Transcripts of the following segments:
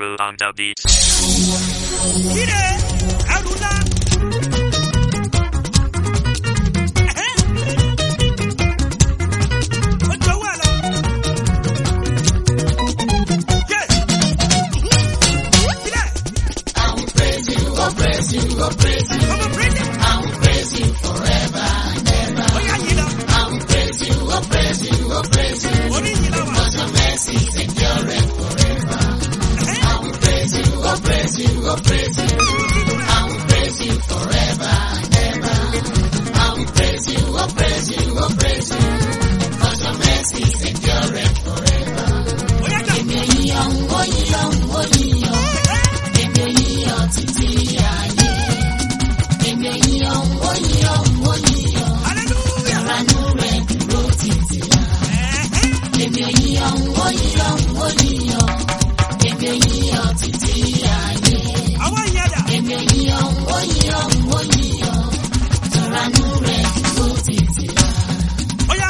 Crew on the beat. Ire, Haruna. Ojo wà lọ. Yeah. Ire. I will praise you, oh praise you, oh praise you. Ọmọ praise him. I will praise you forever and ever. Oya yìí lọ. I will praise you, oh praise you, oh praise you. Orí yìí lọ wà. Cause your mercy endureth forever. I will praise you, oh praise you, oh praise you. I will praise you forever and ever. I will praise you, oh praise you, oh praise you. Cause your mercy endureth forever. Oya jọ. Èmi ò yíyan, ó yíyan, ó yíyan. Èmi ò yíyan títí ayé. Èmi ò yíyan, ó yíyan, ó yíyan. Hallelujah. Ìrànú rẹ̀ dúró títí láé. Èmi ò yíyan, ó yíyan, ó yíyan. Èmi ò yíyan títí ayé. Àwọn ìyá dà. Èmi ò yíyan, ó yíyan, ó yíyan. Ìrànú rẹ̀ dúró títí láé. Oya.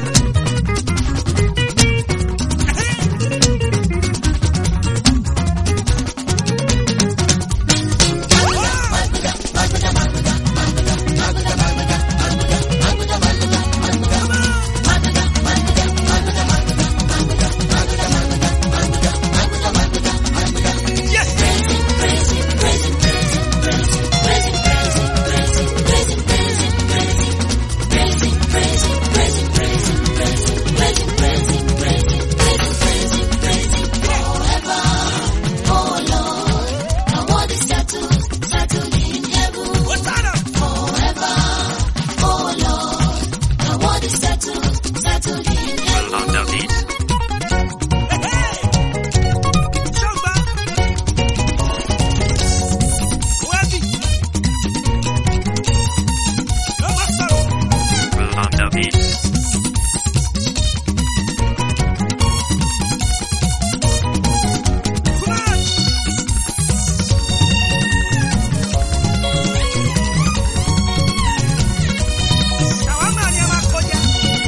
Yes. What's that? Settled in heaven. Crew on the beat. Ṣọ́gbà. Wẹ́bì. Ló máa sọ̀rọ̀. Crew on the beat. Come on. Ṣàwámà ni a máa kọjá.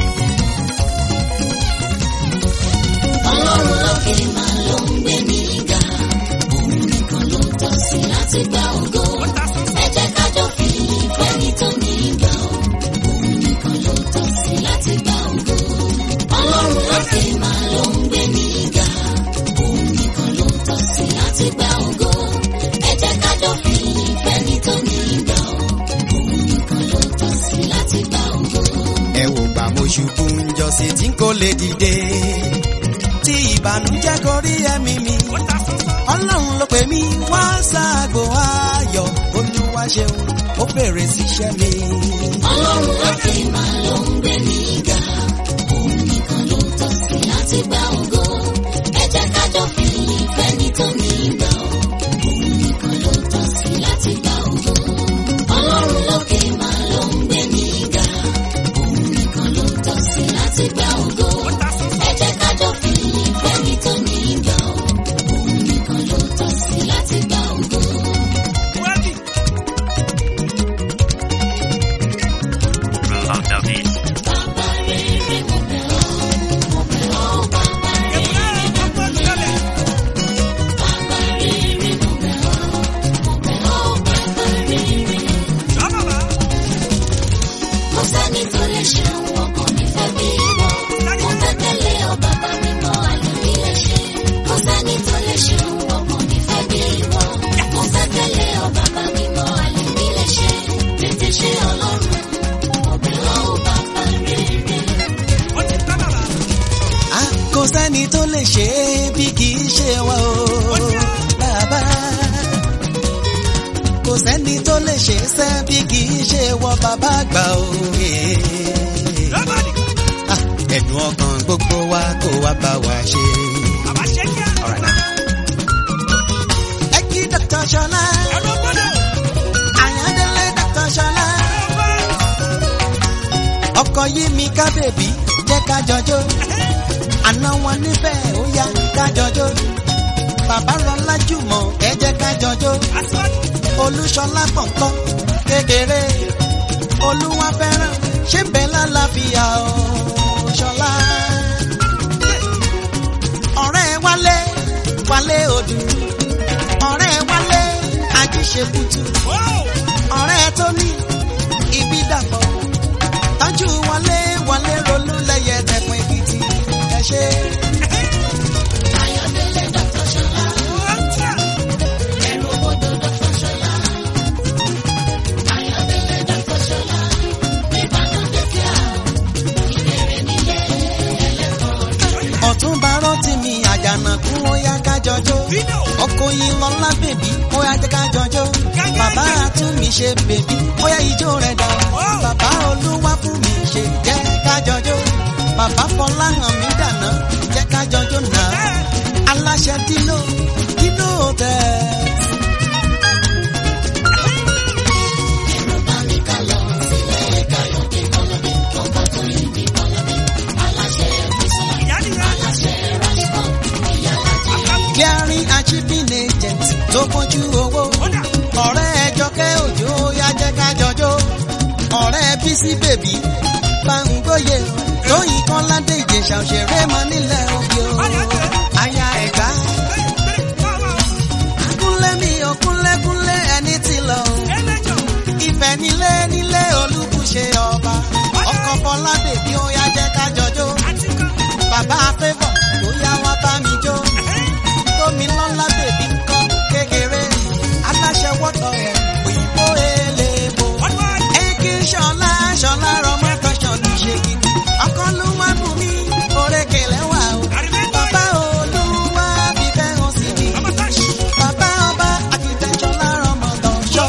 Ọlọ́run lókè máa ló ń gbé mi ga. Òun nìkan ló tọ́ sí láti gba ògo. Ó ta sọ́sọ́. Ẹ jẹ́ ká jọ fi ìfẹ́ ní tó ní ìgbà o. Òun nìkan ló tọ́ sí láti gba ògo. Ọlọ́run lókè máa ló ń gbé mi ga. Òun nìkan ló tọ́ sí láti gba ògo. Ẹ jẹ́ ká jọ fi ìfẹ́ ní tó ní ìgbà o. Òun nìkan ló tọ́ sí láti gba ògo. ẹ wò gbà mo ṣubú ń jọ́sí tí n kò lè dìde tí ìbànújẹ́ gorí ẹ̀mí mi Ó ta sọ́sọ́. ọlọ́run ló pè mí wá sáàgbò ayọ̀ olúwa ṣeun ó fèrè síṣẹ́ mi. Ọlọ́run lókè máa ló ń gbé mi ga. Òun nìkan ló tọ́ sí láti gba ògo. Ẹ jẹ́ ká jọ fi ìfẹ́ ní tó ní ìgbà o. Òun nìkan ló tọ́ sí láti gba ògo. Ọlọ́run lókè máa ló ń gbé mi ga. Òun nìkan ló tọ́ sí láti gba ògo. Ó ta sọ́sọ́. Ẹ jẹ́ ká jọ fi ìfẹ́ ní tó ní ìgbà o. Òun nìkan ló tọ́ sí láti gba ògo. Wẹ́bì. Crew on the beat. Bàbá rere mo bẹ̀ ọ́, mo bẹ̀ ọ́ bàbá rere. Èkúrẹ́ ọgbọ́n lọ́lẹ̀. Bàbá rere mo bẹ̀ ọ́, mo bẹ̀ ọ́ bàbá rere. Ṣọ́ bàbá. Kò sẹ́ni tó lè ṣe ohun ọkàn mi fẹ́ bí ìwọ. Mo fẹ́ tẹ̀lé ọ bàbá mi mọ ayọ̀ mi lè ṣe. Kò sẹ́ni tó lè ṣe ohun ọkàn mi fẹ́ bí ìwọ. Mo fẹ́ tẹ̀lé ọ bàbá mi mọ ayọ̀ mi lè ṣe. Tètè ṣe ọlọ́run, mo bẹ̀ ọ́ bàbá rere. Ó ti tán bàbá. a kò sẹ́ni tó lè ṣe é bí kì í ṣe wá o bàbá kò sẹ́ni tó lè ṣe é sẹ́ bí kì í ṣe wọ bàbá àgbà o. Nobody. Ah, ẹ̀dùn ọkàn gbogbo wa kó wá bá wa ṣe. Bàbá ṣe kíá. Alright now. ẹ kí Dr. Ṣọlá Ẹ̀rọ gbọ́dọ̀. Àyàndélé Dr. Ṣọlá ọkọ yí mi ká bèbí jẹ́ ká jọjọ́ àná wọn nífẹ̀ẹ́ ó yá ká jọjọ́ bàbá rọlá jùmọ̀ ẹ jẹ́ ká jọjọ́ Aṣọ́jú. olúṣọlá pọ̀npọ́n kékeré olúwa fẹ́ràn ṣé bẹ́ẹ̀ lálàáfíà o ṣọlá. ọ̀rẹ́ wálé wálé odù ṣe kútu Wow. ọ̀rẹ́ tó ní ibi dàpọ̀ tọ́jú wọlé wọlé rolú lẹ́yẹ tẹ̀kùn èkìtì ẹ ṣe. Ayọ̀délé Dr. Ṣọlá, Ọjà. ẹ̀rù òbodò Dr. Ṣọlá. Ayọ̀délé Dr. Ṣọlá, Ìbàdàn dẹ́kíà, ìbẹ̀rẹ̀ nílé ẹlẹ́kọ̀ọ́. ọ̀túnba rántí mi àjànàkú ó yá kájọjọ́ Fino. ọkọ yìí lọ́lá bèbí ó yá jẹ́ kájọjọ́ bàbá àtúnmí ṣe bèbí ó yá ijó rẹ̀ dá bàbá olúwa fún mi ṣe jẹ́ kájọjọ́ bàbá fọlá hàn mí dànà jẹ́ kájọjọ́ náà aláṣẹ dínú dínú tẹ̀. Ẹ̀rù bá mi ká lọ sílẹ̀ Káyọ̀dé Kọ́lọ́dé, ọkọ̀ tó yí mi Kọ́lọ́dé. Aláṣẹ Bísọ́lá, Ìyá nìyá. aláṣẹ Rashford, ìyálàjẹ. clearing achieving agent tó bójú owó Ọjà. ọ̀rẹ́ ẹjọ́kẹ́ òjò yá jẹ́ kájọjọ́ ọ̀rẹ́ bísí bèbí gbàngbóye lóyìn kan ládé ìjẹsà òṣèré mọ nílẹ̀ òbí o aya ẹ̀gbá kúnlẹ̀ mi ò kúnlẹ̀ kúnlẹ̀ ẹni tí lọ o ìfẹ́ nílé nílé olúbùṣe ọba ọkọ̀ bọ́lá bèbí ó yá jẹ́ kájọjọ́ bàbá fẹ́fọ̀ ó yá wá bá mi jó tómi lọ́lá bèbí ńkọ́ kékeré aláṣẹ wọ́tọ̀ ẹ̀ òyìnbó eléèbó. Eki ṣọlá ṣọlá rọmọ tọṣọ ní ṣe gidi. Ọkọ ló wá bù mí, orékè lẹ́wà o. Bàbá olúwa fi fẹ́ hàn sí mi. Bàbá ọba àkìtẹ̀ ṣọlá rọmọ tọṣọ.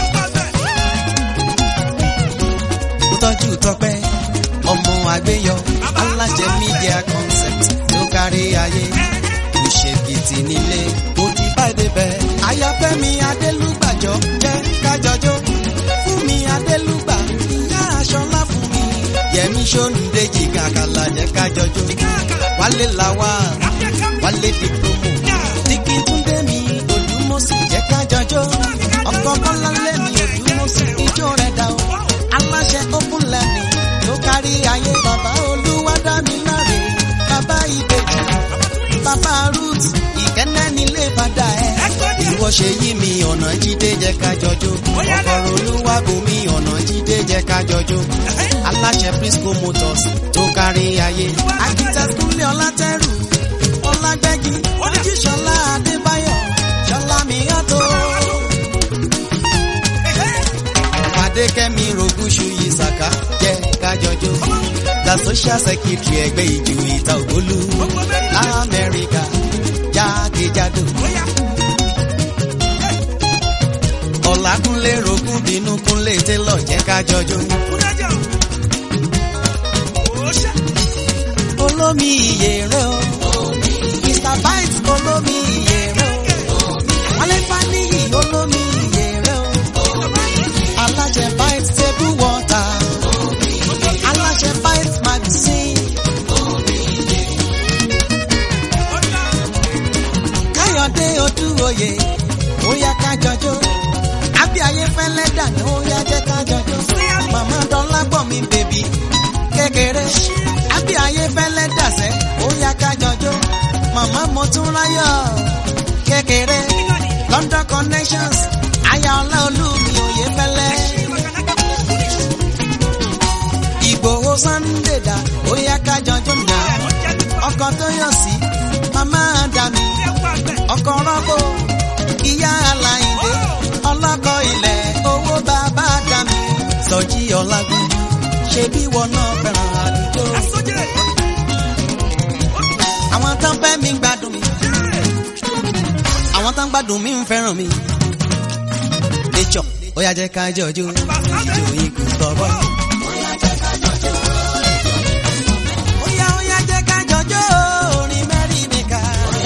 Ó tọ́jú tọpẹ́, ọmọ àgbéyọ, aláṣẹ media concept tó kárí ayé. Ìṣèkìtì nílé, ó ti bá débẹ̀. Ayọ̀fẹ́mi Adélúgbàjọ́ jẹ́ kájọjọ́. Fún mi Adélúgbà, ìyá aṣọlá fún mi. Yẹmi Ṣóǹdéjì kàkàlà jẹ́ kájọjọ́. Wálé làwà, wálé di promo. Tíkì Túndé mi, Odùmọ̀sí jẹ́ kájọjọ́. Ọkọ̀ Bọ́láńlé mi, Odùmọ̀sí ijó rẹ̀ dá o. Aláṣẹ Open Learning ló kárí ayé. Bàbá Olúwa dá mi láre. Bàbá Ìbejì, bàbá Ruth, ìkẹ́nẹ́ nílé padà ẹ̀. Ìwọ ṣe yí mi ọ̀nà jíde jẹ́ kájọjọ́. Ọkọ̀ Olúwa bò mí ọ̀nà jíde jẹ́ kájọjọ́. Aláṣẹ Prisco Motors tó kárí ayé. Akíta Kúnlé Ọlátẹ́rù, Ọlágbẹ́jì, Ojíṣọlá Adébáyọ̀, Ṣọlá Miyàtọ̀. Fadékẹ́mi Rogúnṣu Yìsàká jẹ́ kájọjọ́. The social secretary ẹgbẹ́ ìjù ìta ògbólú. Lamẹ́ríkà jákèjádò. Ọ̀làkúnlé rogún bínú kúnlé télọ̀ jẹ́ kájọjọ́. Olómi iye rẹ̀ o. Mr. Bites olómi iye rẹ̀ o. Wálé Fáníyì olómi iye rẹ̀ o. Aláṣẹ Bites table water. Aláṣẹ Bites magazine. Káyọ̀dé Odúoyè ó yá kájọjọ́. Àbí ayé fẹ́lẹ́ dànù ó yá jẹ́ kájọjọ́. Màmá Dọ́lá gbọ̀ mi bèbí kékeré. Àbí ayé fẹ́lẹ́ dàsẹ́ ó yá kájọjọ́. Màmá mo tún ráyọ̀ kékeré. London connections aya ọlá olúmi òye fẹ́lẹ́. Ìgbòho Sunday dà ó yá kájọjọ́ nà. Ọkọ̀ tó yọ̀ sí màmá dàmí. Ọkọ̀ rọ́gbò ìyá aláìndé. Ọlọ́kọ̀ ilẹ̀ owó bàbá dàmí. Sọjí Ọlágúnjú ṣe bí wọn náà fẹ́ràn àdúgbò. Àwọn tán fẹ́ mi gbádùn mi. Àwọn tán gbádùn mi ń fẹ́ràn mi. Nature ó yá jẹ́ ká jọjú. Ìjò ikú tọ̀bọ̀. Ó yá ó yá jẹ́ ká jọjú orin mẹ́rin nìka.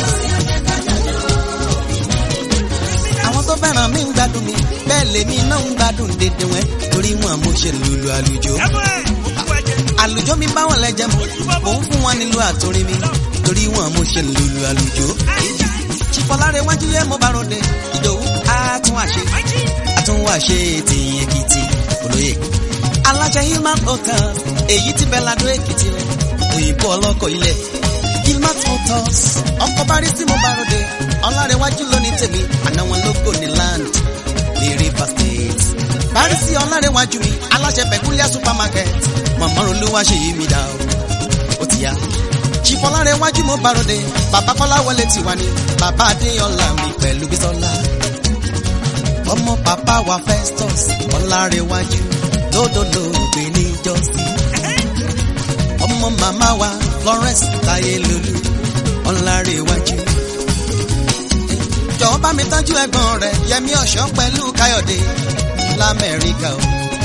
Àwọn tó fẹ́ràn mi ń gbádùn mi. Bẹ́ẹ̀ lèmi náà ń gbádùn dédé wọn. Torí wọn mo ṣe lùlù àlùjọ. Àlùjọ mi bá wọn lẹ́jẹ̀ mọ́. Mò ń fún wọn nílùú àtúrin mi. Torí wọn mo ṣe lùlù àlùjọ. Ṣìfọ̀láre wájú yẹ mo bá ròde. Ìdòwú á tún àṣe. Àtúnwá ṣe ti Èkìtì olóyè. Aláṣẹ Hillman Hotels èyí tí Bẹ́ládó Èkìtì rẹ̀. Òyìnbó ọlọ́kọ̀ ilẹ̀. Hillman Hotels ọkọ̀ bá rí tí mo bá ròde. Ọlárẹ̀wájú lónìí tèmi. Àná wọn ló gò ní land. sí ọlárẹ̀wájú mi aláṣẹ pẹ̀kúlíà supermarket mọ̀mọ́ olúwa ṣe yí mi dá o ó ti yá ṣìfọlárẹ̀wájú mo bàròdé bàbá kọ́lá wọlé tiwa ni bàbá adéyọlá mi pẹ̀lú bísọ́lá ọmọ bàbá wa festus ọlárẹ̀wájú lódòdó gbé ní jọ́sí ọmọ màmá wa florence táyélólú ọlárẹ̀wájú jọ̀wọ́ bá mi tọ́jú ẹ̀gbọ́n rẹ̀ yẹmi ọ̀ṣọ́ pẹ̀lú káyọ̀dé lamẹ́ríkà o.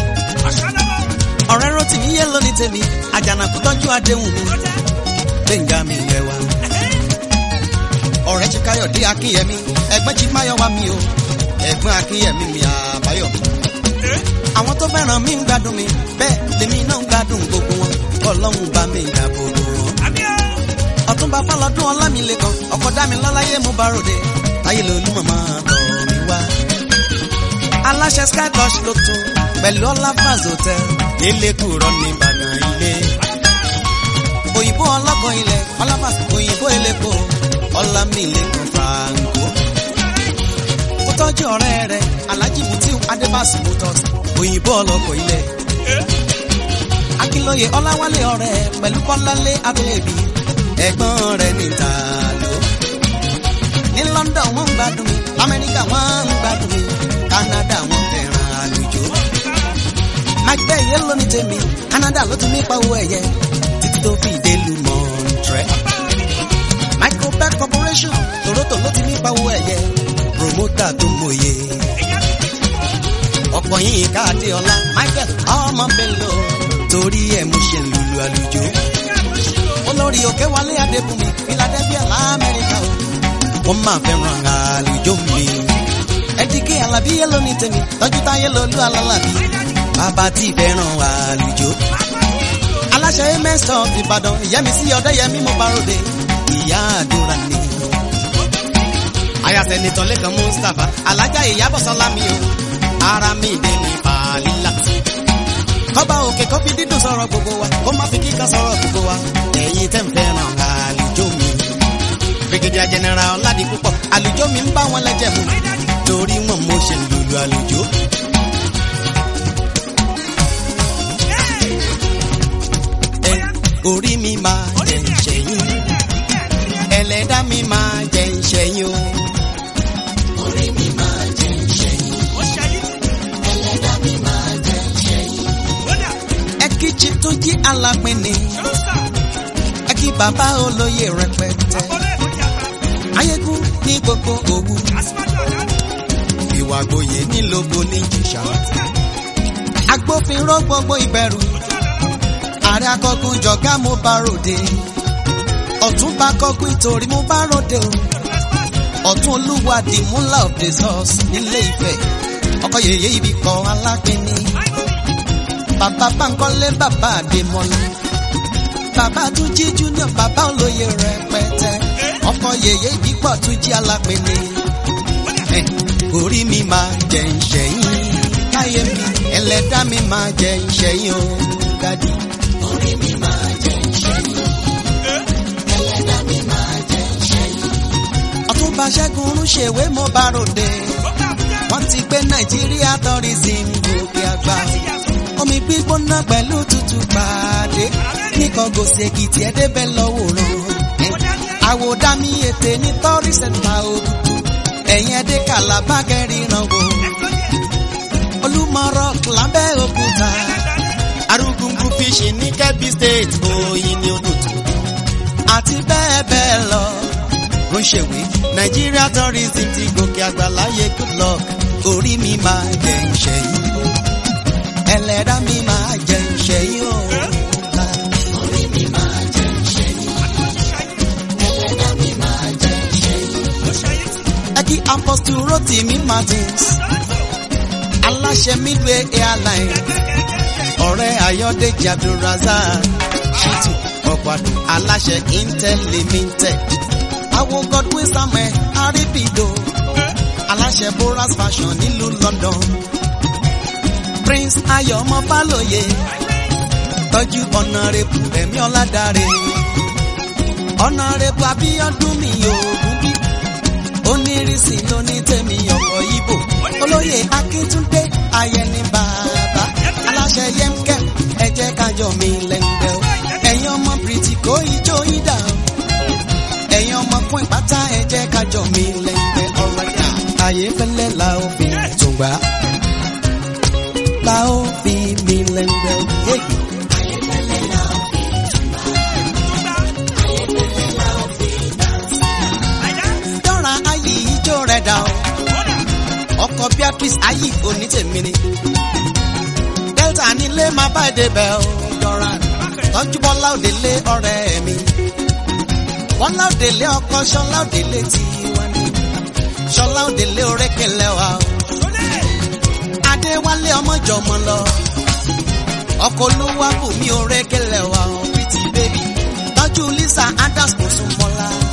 ọ̀rẹ́ rotimi yé lóní tèmi àjànàkú tọ́jú àdéhùn mi gbẹ̀ngà mi yẹ wa. ọ̀rẹ́ ti káyọ̀dé akínyẹmí ẹ̀gbọ́n ti máyọ̀wá mi o ẹ̀gbọ́n akínyẹmí mi àbáyọ̀ mi. àwọn tó fẹ́ràn mi ń gbádùn mi bẹ́ẹ̀ lèmi náà ń gbádùn gbogbo wọn ọlọ́run bá mi dàbò bò wọn. ọ̀túnba fọlọ́dún ọlámilẹ́kan ọkọ̀ dámilọ́láyé mú bá ròde táyé lolú màmá tọ̀ mí wá. aláṣẹ sky touch ló tún pẹ̀lú ọláfàz hotel lélẹ́kùrọ̀ ní ìbàdàn ilé. òyìnbó ọlọ́kọ̀ ilẹ̀ ọláfàz òyìnbó elépo ọlámilẹ́kan franco. ó tọ́jú ọ̀rẹ́ rẹ̀ alhaji mutiu adébásí motors òyìnbó ọlọ́kọ̀ ilẹ̀. akínlóye ọláwálé ọ̀rẹ́ pẹ̀lú bọ́lálé abẹ́ẹ̀bí ẹ̀gbọ́n rẹ̀ níta ló ní London wọ́n ń gbádùn mi Amẹ́ríkà wọ́n ń gbádùn mi Canada wọ́n fẹ́ràn àlùjọ. Mike Bell yẹn ló ní tèmi Canada ló ti mí pa owó ẹ̀yẹ títí tó fi dé lu Montreal. Microbeck Corporation Toronto ló ti mí pa owó ẹ̀yẹ promoter tó mòye. ọ̀pọ̀ yìí káàdé ọlá Michael ọmọ Bello torí ẹ̀ mo ṣe ń lulu àlùjọ. olórí òkè wálé adébùnmi Philadelphia lamẹ́ríkà o wọ́n máa fẹ́ràn àlùjọ mi. ẹ̀dínkì alábí yẹn ló ní tèmi tọ́jú táyé lolú alálàbí bàbá tí fẹ́ràn àlùjọ. aláṣẹ mẹ́sàn án ìbàdàn ìyẹ́mi sí ọ̀dẹ́yẹmí mo bá ròde ìyá àdúrà ni. ayàtẹ̀nitọ́ lẹ́kàn mustapha alájà ìyábọ̀sọ́lá mi o ara mi dé ní fàlílà. kọ́ba òkè kọ́fí dídùn sọ̀rọ̀ gbogbo wa kó má fi kíkà sọ̀rọ̀ gbogbo wa ẹ̀yin tẹ́ ń fẹ́ràn àlùjọ mi brigadier general ọ̀làdì púpọ̀ àlùjọ mi ń bá wọn lẹ́jẹ̀ mu torí wọn mo ṣe lùlù àlùjọ. ẹ orí mi máa jẹ ìṣẹ́yìn ẹlẹ́dá mi máa jẹ ìṣẹ́yìn o. orí mi máa jẹ ìṣẹ́yìn ẹlẹ́dàá mi máa jẹ ìṣẹ́yìn. ẹ kí chi tó jí alápínì ẹ kí bàbá olóyè rẹpẹtẹ ayégún ní gbogbo òwú ìwà gboyè nílògbò ní jìṣà agbófinró gbogbo ìbẹ̀rù ààrẹ akọgun jọ̀gá mo bá ròde ọ̀tún bá kọ́kún ìtòrí mo bá ròde o ọ̀tún olúwa the mullah of the source nílé Ifẹ̀ ọkọ yèyé ibi kan alápínì bàbá Bánkọ́lé bàbá Adémọ́lá bàbá tún jí junior bàbá olóye rẹpẹtẹ ọkọ yèyé ibi pọ̀ tún jí alápínì orí mi máa jẹ ìṣẹ́yìn káyé mi ẹlẹ́dá mi máa jẹ ìṣẹ́yìn o dádì. orí mi máa jẹ ìṣẹ́yìn ẹlẹ́dàá mi máa jẹ ìṣẹ́yìn. ọ̀túnba ṣẹ́gun olúṣèwé mo bá ròde wọ́n ti gbé nàìjíríà tourism gòkè àgbà omi gbígbóná pẹ̀lú tútù pàdé nìkan gòsì èkìtì ẹ̀dẹ́bẹ̀ lọ́wọ́ràn àwòdámi ètè ní tọ́rí sẹ́ńtà òkùnkù ẹ̀yìn ẹ̀dẹ́ kàlábà kẹrìnrán wò olúmọ̀rọ̀ lábẹ́ òkúta arúgbùngbùn fíṣì ní kẹ́bí state òyìn ní odòtò àti bẹ́ẹ̀ bẹ́ẹ̀ lọ ó ṣèwé Nigeria tourism ti gòkè àgbà láyé good luck orí mi máa jẹ ìṣẹ́yìn ẹlẹ́dá mi máa jẹ ìṣẹ́yìn o. orí mi máa jẹ ìṣẹ́yìn ẹlẹ́dàá mi máa jẹ ìṣẹ́yìn. ẹ kí apostle Rotimi Martins aláṣẹ midway airline ọ̀rẹ́ Ayọ̀dèjì Abdulrazak Shitu ọ̀pàdé aláṣẹ Intel limited àwọn Godwin Samuel Aribido aláṣẹ Boras fashion nílùú London Prince Ayọ̀ ọmọ Fálóye tọ́jú ọ̀nàrẹ́bù Rẹ̀mí Ọládàrẹ ọ̀nàrẹ́bù Abíọ́dún mi òògùn bí onírìsì lóní tèmi ọkọ̀ Ìbò olóyè Akíntúndé Ayẹni bàbá kájọ mi lẹ́gbẹ́ ọ̀rọ̀ yá. ayé fẹ́lẹ́ la ó fi tùgbà la ó fi mi lẹ́gbẹ́ òye. dọ́ra ayé ijó rẹ̀ dà o ọkọ̀ beatrice ayé onítèmi ni delta nílé máa bá èdè bẹ̀ o dọ́ra tọ́jú bọ́lá òdèlé ọ̀rẹ́ mi bọ́lá òdèlé ọkọ ṣọlá òdèlé tí wọ́n ní ṣọlá òdèlé orékèlè wa o adéwálé ọmọjọmọ lọ ọkọ olówó àbùmí orékèlè wa o pretty baby tọ́jú lisa adams kò sún mọ́lá